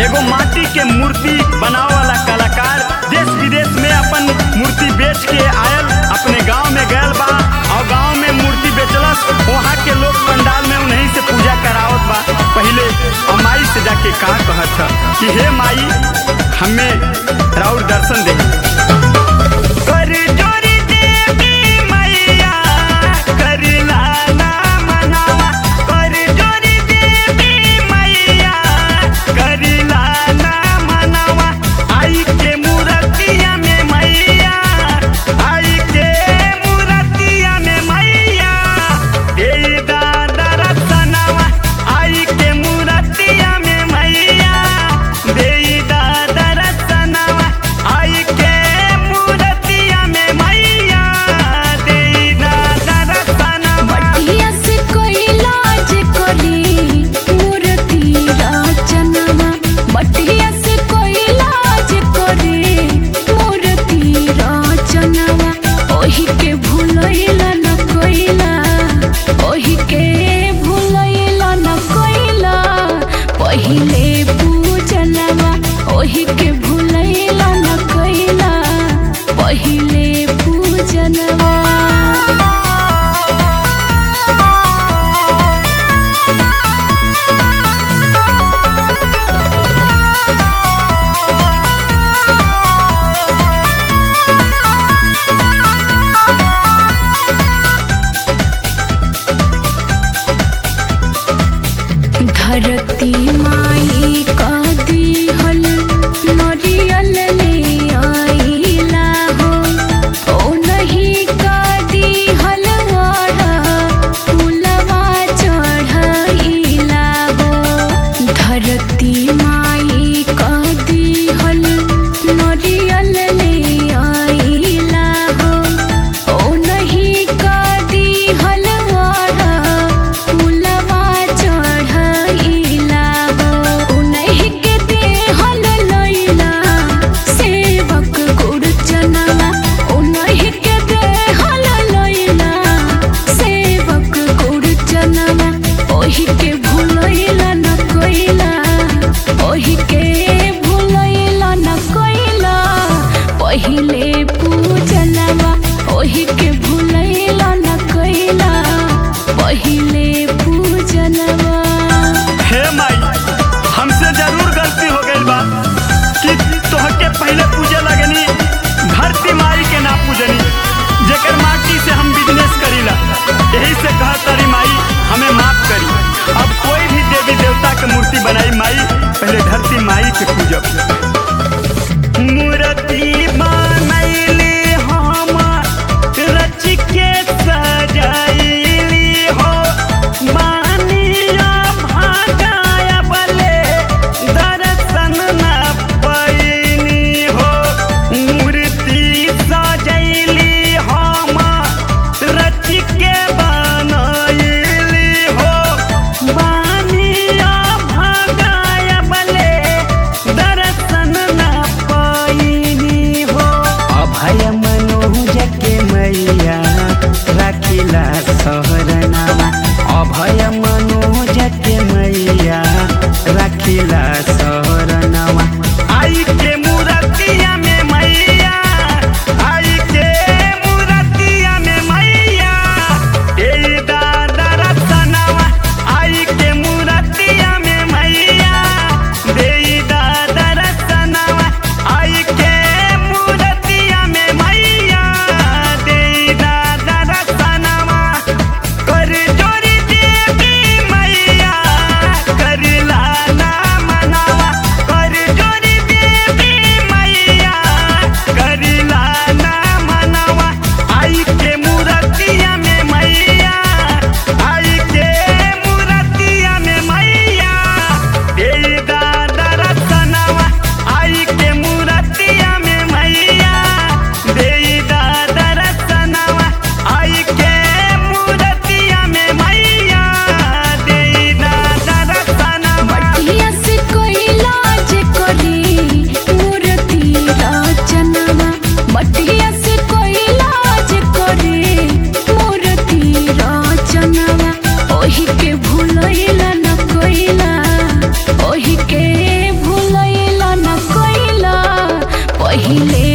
एगो माटी के मूर्ति बनावे वाला कलाकार देश विदेश में अपन मूर्ति बेच के आयल अपने गांव में गयल बा और गांव में मूर्ति बेचलस वहाँ के लोग पंडाल में उन्हीं से पूजा करावत बा पहले और माई से जाके का कहत ह कि हे माई हमें राउर दर्शन दे कर जोरी देवी मैया कर लाला मनावा कर जोरी देवी मैया कर लाला मनावा आई के मूर्तिया में मैया आई के मूर्तिया में मैया दे दादा रतनवा आई के मूर्तिया में मैया दे दादा रतनवा आई के पहिले